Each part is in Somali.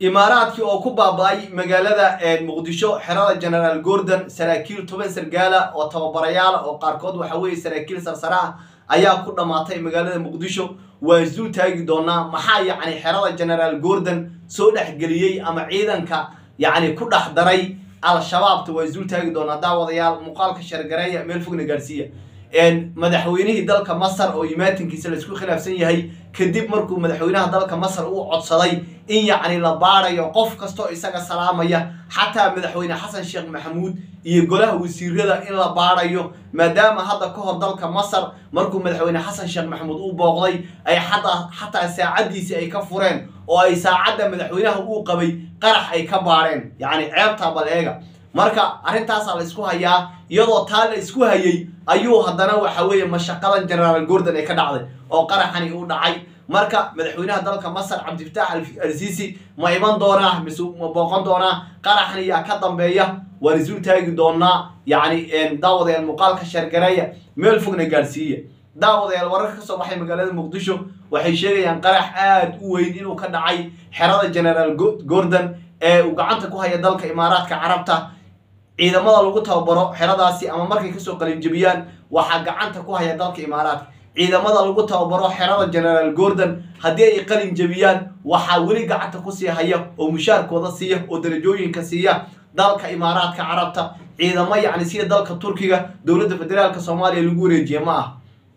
imaaraadkii oo ku baaba-ay magaalada muqdisho xerada generaal gordon saraakiil toban sargaala oo tababarayaala oo qaarkood waxa weeye saraakiil sarsare ah ayaa ku dhammaatay magaalada muqdisho waan isdul taagi doonaa maxaa yacni xerada generaal gordon soo dhexgeliyey ama ciidanka yacni ku dhex daray al-shabaabta waa isdul taagi doonaa daawadayaal muuqaalka shargareeya meel fogna gaarsiiya madaxweynihii dalka masar oo imaatinkiisa laisku khilaafsan yahay kadib markuu madaxweynaha dalka masar uu codsaday in yacni la baarayo qof kastoo isaga salaamaya xataa madaxweyne xasan sheekh maxamuud iyo golaha wasiirada in la baarayo maadaama hadda ka hor dalka masar markuu madaxweyne xasan sheekh maxamuud uu booqday ay xataa xataa saacaddiisii ay ka fureen oo ay saacadda madaxweynaha uu qabay qarax ay ka baareen yacni ceebtaa bal eega marka arrintaasaa la isku hayaa iyadoo taa la isku hayay ayuu haddana waxa weeye mashaqadan generaal gordon ay ka dhacday oo qaraxani uu dhacay marka madaxweynaha dalka masar cabdifitaax al-siisi ma iman doonaa mise ma booqan doonaa qaraxani yaa ka dambeeya waan isul taagi doonaa yacni daawadayaal muuqaalka shargareeya meel fogna gaadhsiiya daawadayaal wararka ka soo baxay magaalada muqdisho waxay sheegayaan qarax aada u weyn inuu ka dhacay xerada generaal gordon ee uu gacanta ku haya dalka imaaraadka carabta ciidamada lagu tababaro xeradaasi ama markay kasoo qalinjabiyaan waxaa gacanta ku haya dalka imaaraadka ciidamada lagu tababaro xerada generaal gordon haddii ay qalin jabiyaan waxaa weli gacanta kusii haya oo mushaarkooda siiya oo darajooyinka siiya dalka imaaraadka carabta ciidamo yacni sida dalka turkiga dowladda federaalka soomaaliya lagu wareejiye ma ah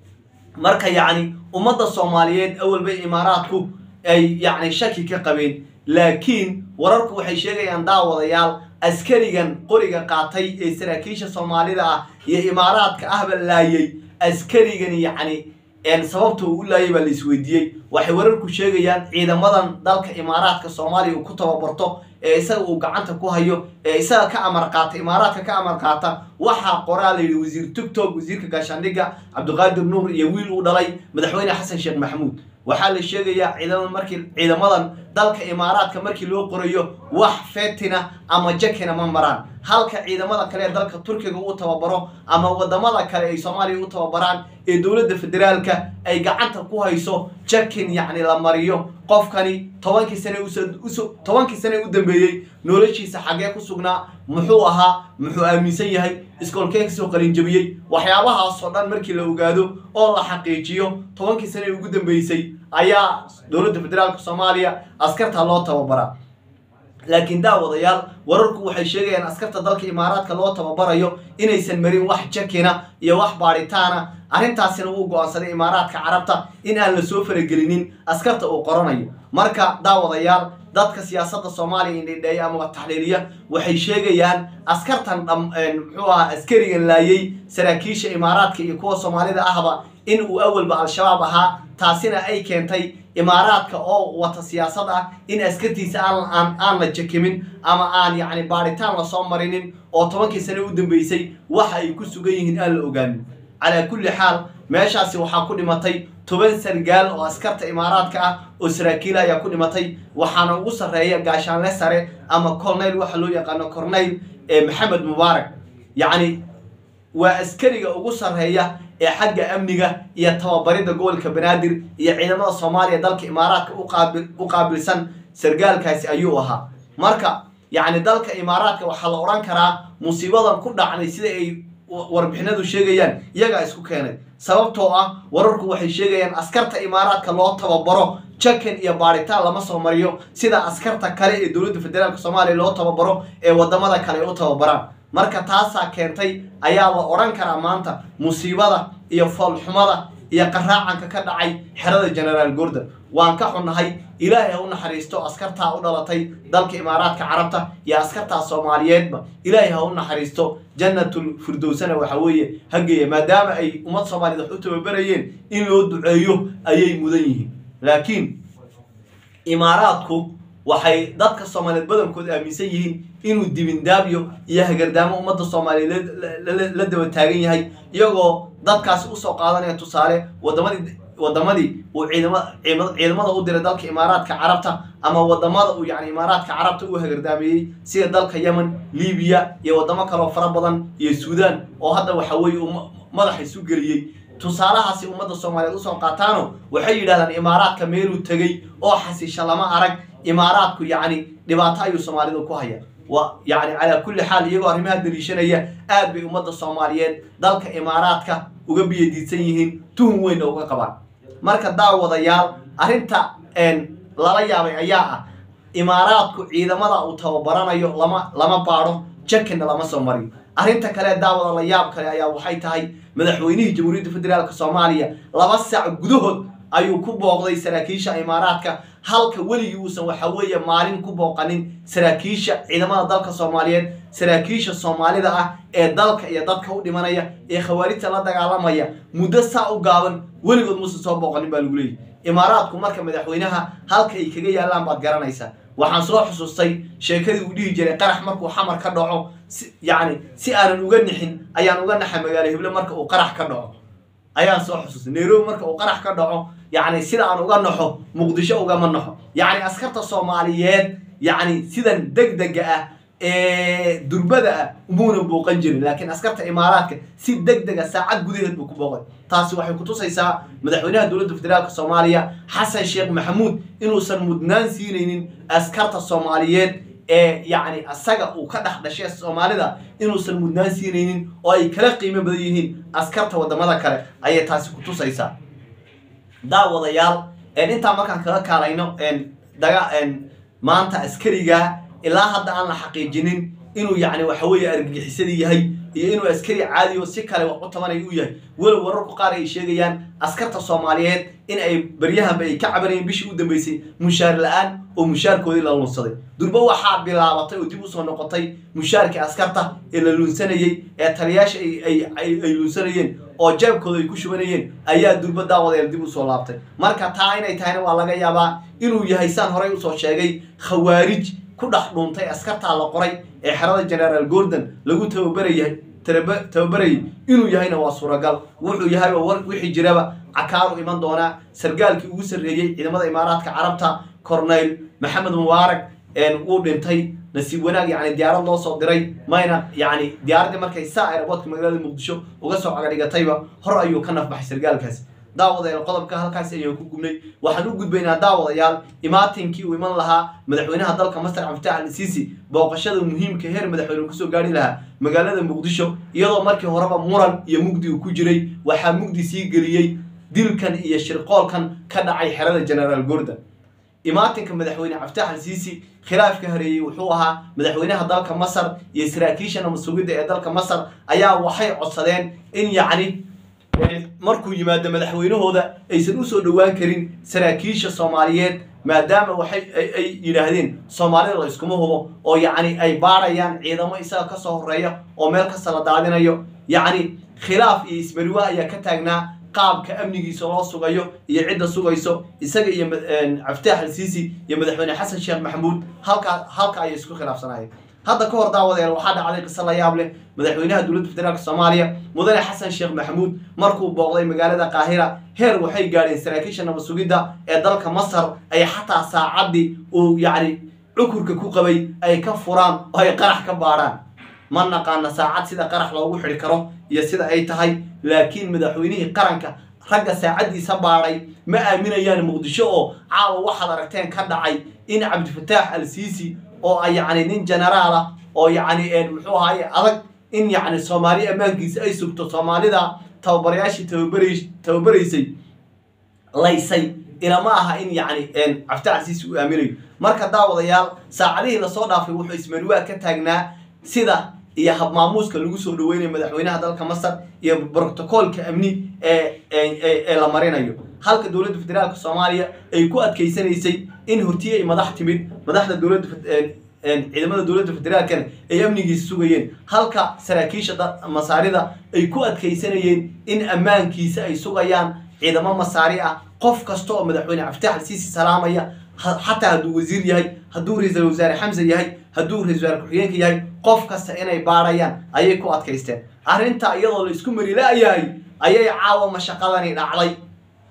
marka yacni ummadda soomaaliyeed awalba imaaraadku ay yacni shaki ka qabeen laakiin wararku waxay sheegayaan daawadayaal askarigan qoriga qaatay ee saraakiisha soomaalida ah iyo imaaraadka ahba laayay askarigan yacni sababta uu u laayay baa la isweydiiyey waxay wararku sheegayaan ciidamadan dalka imaaraadka soomaaliya uu ku tababarto ee isaga uu gacanta ku hayo ee isaga ka amar qaata imaaraadka ka amar qaata waxaa qoraa la yidhi wasiir tugtog wasiirka gaashaandhigga cabdiqaadir nuur iyo wiil uu dhalay madaxweyne xasan sheekh maxamuud waxaa la sheegayaa ciidamada markii ciidamadan dalka imaaraadka markii loo qorayo wax fetina ama jakina ma maraan halka ciidamada kale ee dalka turkiga uu tababaro ama wadamada kale ay soomaaliya u tababaraan ee dowladda federaalka ay gacanta ku hayso jakin yacni la mariyo qofkani tobankii sane uso tobankii sane u dambeeyey noloshiisa xaggee ku sugnaa muxuu ahaa muxuu aaminsan yahay iskoolkee kasoo qalinjabiyey waxyaabahaasoo dhan markii la ogaado oo la xaqiijiyo tobankii sane ugu dambeysay ayaa dowladda federaalka soomaaliya askarta loo tababaraa laakiin daawadayaal wararku waxay sheegayaan askarta dalka imaaraadka loo tababarayo inaysan marin wax jakina iyo wax baadhitaana arrintaasina wuu go-aansaday imaaraadka carabta in aan la soo faragelinin askarta uu qoranayo marka daawadayaal dadka siyaasadda soomaaliya indhidheeya ama taxliiliya waxay sheegayaan askartan muxuu ahaa askarigan laayay saraakiisha imaaraadka iyo kuwa soomaalida ahba in uu awalba al-shabaab ahaa taasina ay keentay imaaraadka oo wata siyaasad ah in askartiisa aan aan la jakimin ama aan yacni baadhitaan lasoo marinin oo tobankii sane u dambeysay waxa ay ku sugan yihiin aan la ogaanin calaa kulli xaal meeshaasi waxaa ku dhimatay toban sargaal oo askarta imaaraadka ah oo saraakiila ayaa ku dhimatay waxaana ugu sarreeya gaashaanle sare ama corneyl waxa loo yaqaano corneyl ee maxamed mubaarak yacni waa askariga ugu sarreeya ee xagga amniga iyo tababarida gobolka banaadir iyo ciidamada soomaaliya dalka imaaraadka u qaabilsan sargaalkaasi ayuu ahaa marka yacni dalka imaaraadka waxaa la odhan karaa musiibadan ku dhacnay sida ay warbixinadu sheegayaan iyagaa isku keenay sababtoo ah wararku waxay sheegayaan askarta imaaraadka loo tababaro jakan iyo baadhitaan lama soo mariyo sida askarta kale ee dowladda federaalk soomaaliya loo tababaro ee wadamada kale ay u tababaraan marka taasaa keentay ayaa la odhan karaa maanta musiibada iyo foolxumada iyo qaraacanka ka dhacay xerada generaal gordon waan ka xunnahay ilaahay ha u naxariisto askartaa u dhalatay dalka imaaraadka carabta iyo askartaa soomaaliyeedba ilaahay ha u naxariisto jannatul firdowsana waxa weeye hageeya maadaama ay ummad soomaaliyeed wax u tababarayeen in loo duceeyo ayay mudan yihiin laakiin imaaraadku waxay dadka soomaaliyeed badankood aaminsan yihiin inuu dibindaabyo iyo hagardaamo ummadda soomaaliyeed la daba taagan yahay iyagoo dadkaasi usoo qaadanaya tusaale wadamadii wadamadii uu ciidamada u diray dalka imaaraadka carabta ama wadamada uu yani imaaraadka carabta u hagardaameeyey sida dalka yemen libiya iyo wadamo kaleo fara badan iyo suudaan oo hadda waxa weeye uu madaxa isu geliyey tusaalahaasi ummadda soomaaliyeed usoo qaataano waxay yidhahdaan imaaraadka meeluu tegey oo xasisha lama arag imaaraadku yacni dhibaato ayuu soomaalidu ku haya wa yacni calaa kulli xaal iyagoo arrimaha daliishanaya aad bay ummadda soomaaliyeed dalka imaaraadka uga biyadiidsan yihiin tuhun weynna uga qabaan marka daawadayaal arrinta lala yaabay ayaa ah imaaraadku ciidamada uu tababaranayo lama lama baadho jakinna lama soo mariyo arrinta kale daawada la yaab kale ayaa waxay tahay madaxweynihii jamhuuriyadda federaalk soomaaliya laba saac gudahood ayuu ku booqday saraakiisha imaaraadka halka weligii uusan waxa weeye maalin ku booqanin saraakiisha ciidamada dalka soomaaliyeed saraakiisha soomaalida ah ee dalka iyo dadka u dhimanaya ee khawaarijta la dagaalamaya muddo saa u gaaban weligood muusan soo booqanin baa lagu leeyahy imaaraadku marka madaxweynaha halka ay kaga yaallaan baad garanaysaa waxaan soo xusuustay sheekadii uu dhihi jiray qarax markuu xamar ka dhaco yacni si aanan uga nixin ayaan uga naxay magaalo hible marka uu qarax ka dhaco ayaan soo xusuustay nairobi marka uu qarax ka dhaco yacni sida aan uga naxo muqdisho ugama naxo yacni askarta soomaaliyeed yacni sidan deg dega ah ee durbada ah umuuna booqan jirin laakiin askarta imaaraadka si deg dega saacad gudaheed buu ku booqay taasi waxay kutusaysaa madaxweynaha dowladda federaalk soomaaliya xasan sheekh maxamuud inuusan mudnaan siinaynin askarta soomaaliyeed ee yacni asaga uu ka dhex dhashay soomaalida inuusan mudnaan siinaynin oo ay kala qiimo badan yihiin askarta wadamada kale ayay taasi kutusaysaa daawadayaal intaa markaan kaga kaalayno daga maanta askariga ilaa hadda aan la xaqiijinin inuu yacni waxa weeye argagixisadii yahay iyo inuu askari caadi oo si kale wax u tabanaya u yahay walow wararku qaar ay sheegayaan askarta soomaaliyeed in ay baryahanba ay ka cabanayeen bishii u dambeysay mushaar la-aan oo mushaarkoodii la lunsaday durba waxaa bilaabatay oo dib usoo noqotay mushaarkii askarta ee la lunsanayey ee taliyaasha ay lunsanayeen oo jeebkooda ay ku shubanayeen ayaa durba daawadeel dib usoo laabtay marka taa inay tahayna waa laga yaabaa inuu yahay saan horey usoo sheegay khawaarij ku dhex dhuuntay askartaa la qoray ee xerada generaal gordon lagu tababarayay tababarayay inuu yahayna waa suuragal wuxuu yahayba wixii jiraba cakaaru iman doonaa sargaalkii ugu sarreeyey ciidamada imaaraadka carabta corneyl maxamed mubaarak wuu dhintay nasiib wanaag yani diyaarad loo soo diray mayna yani diyaaraddii markay saa aeroboortka magaalada muqdisho uga soo cagadhigatayba hor ayuu ka nafbaxay sargaalkaasi daawadayaal qodobka halkaas ayaan ku gubnay waxaan u gudbaynaa daawadayaal imaatinkii uu iman lahaa madaxweynaha dalka masar cabditax al siisi booqashada muhiimka heer madaxweyne kusoo gaari lahaa magaalada muqdisho iyadoo markii horeba muran iyo mugdi uu ku jiray waxaa mugdi sii geliyey dilkan iyo shirqoolkan ka dhacay xerada generaal gordon imaatinka madaxweyne cabditax al siisi khilaafka hareeyey wuxuu ahaa madaxweynaha dalka masar iyo saraakiisha namasugidda ee dalka masar ayaa waxay codsadeen in yacni markuu yimaado madaxweynahooda aysan usoo dhowaan karin saraakiisha soomaaliyeed maadaama waxay ay yidhaahdeen soomaalida la iskuma hubo oo yacni ay baadhayaan ciidamo isaga kasoo horeeya oo meel kasta la daadinayo yacni khilaaf iyo ismariwa ayaa ka taagnaa qaabka amnigiisa loo sugayo iyo cidda sugayso isaga iyo cabditax al siisi iyo madaxweyne xasan sheekh maxamuud halkaa halka ayay isku khilaafsanayeen hadda ka hor daawadeel waxaa dhacday qiso la yaab leh madaxweynaha dowladda federaalk soomaaliya mudane xasan sheekh maxamuud markuu booqday magaalada qaahira heer waxay gaadheen saraakiisha nabad sugidda ee dalka masar ay xataa saacaddii uu yacni cukurka ku qabay ay ka furaan oo ay qarax ka baadhaan ma naqaana saacad sida qarax loogu xidhi karo iyo sida ay tahay laakiin madaxweynihii qaranka ragga saacaddiisa baadhay ma aaminayaan muqdisho oo caawa waxaad aragteen ka dhacay in cabdifataax al siisi oo a yacni nin generaal ah oo yacni muxuu ahaaye adag in yacni soomaali ammaankiisa ay sugto soomaalida tababarayaashii tababara tababaraysay laysay ilama aha in yacni cabditax al siisi uu aaminayo marka daawadayaal saacadihii lasoo dhaafay wuxuu ismariwaa ka taagnaa sida iyo habmaamuuska lagu soo dhaweynayo madaxweynaha dalka masar iyo brotocoolka amni ee ee la marinayo halka dowladda federaalka soomaaliya ay ku adkaysanaysay in hortiye ay madax timid madaxda dowladda ciidamada dowladda federaalkana ay amnigiisa sugayeen halka saraakiisha masaarida ay ku adkaysanayeen in ammaankiisa ay sugayaan ciidamo masaari ah qof kasta oo madaxweyne cabditax al siisi salaamaya xataa hadduu wasiir yahay hadduu ra-iisul wasaare xamse yahay hadduu ra-isul wasaare ku-xigeenka yahay qof kasta inay baadhayaan ayay ku adkaysteen arrintaa iyadoo la isku marilaayahay ayay caawa mashaqadani dhacday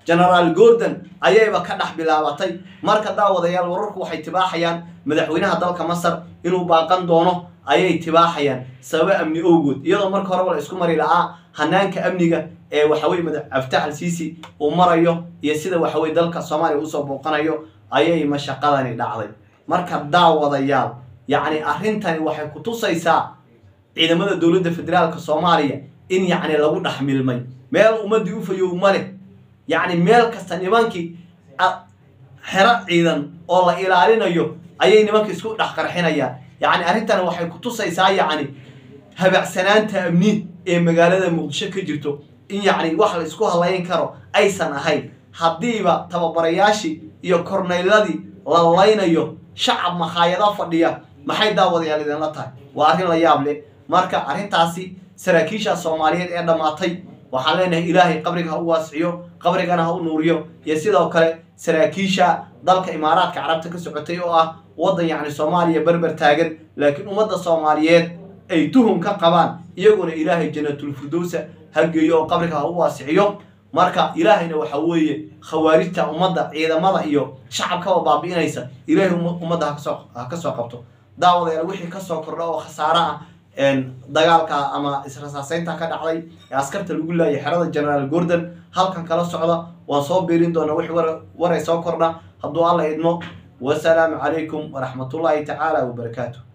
genaraal gordon ayayba ka dhex bilaabatay marka daawadayaal wararku waxay tibaaxayaan madaxweynaha dalka masar inuu baaqan doono ayay tibaaxayaan sababo amni owgood iyadoo marka horeba la isku mari lahaa hanaanka amniga ee waxaweye madax abtax al siisi uu marayo iyo sida waxaweye dalka soomaaliya usoo booqanayo ayay mashaqadani dhacday marka daawadayaal yacni arrintani waxay ku tusaysaa ciidamada dowladda federaalka soomaaliya in yacni lagu dhex milmay meel ummadii u fayow ma leh yacni meel kasta nimankii xero ciidan oo la ilaalinayo ayay nimanka isku dhex qarxinayaan yacni arrintani waxay ku tusaysaa yacni habacsanaanta amni ee magaalada muqdisho ka jirto in yacni wax la isku halayn karo aysan ahayn haddiiba tababarayaashii iyo kornayladii la laynayo shacab makhaayado fadhiya maxay daawadayaal idinla tahay waa arrin la yaab leh marka arrintaasi saraakiisha soomaaliyeed ee dhammaatay waxaan leenahay ilaahay qabriga ha u waasiciyo qabrigana ha u nuuriyo iyo sidoo kale saraakiisha dalka imaaraadka carabta ka socotay oo ah waddan yacni soomaaliya berber taagan laakiin ummadda soomaaliyeed ay tuhum ka qabaan iyaguna ilaahay janatulfirdowsa ha geeyo oo qabriga ha u waasiciyo marka ilaahayna waxa weeye khawaarijta ummadda ciidamada iyo shacabkaba baabi'inaysa ilaahay ummadda hakasoo ha ka soo qabto daawadayaal wixii kasoo kordha oo khasaare ah dagaalka ama israsaaseynta ka dhacday ee askarta lagu laayay xerada genaraal gordon halkan kala socda waan soo biirin doonaa wixii waray soo kordha hadduu alla idmo wasalaamu calaykum waraxmatullaahi tacaala wabarakaatu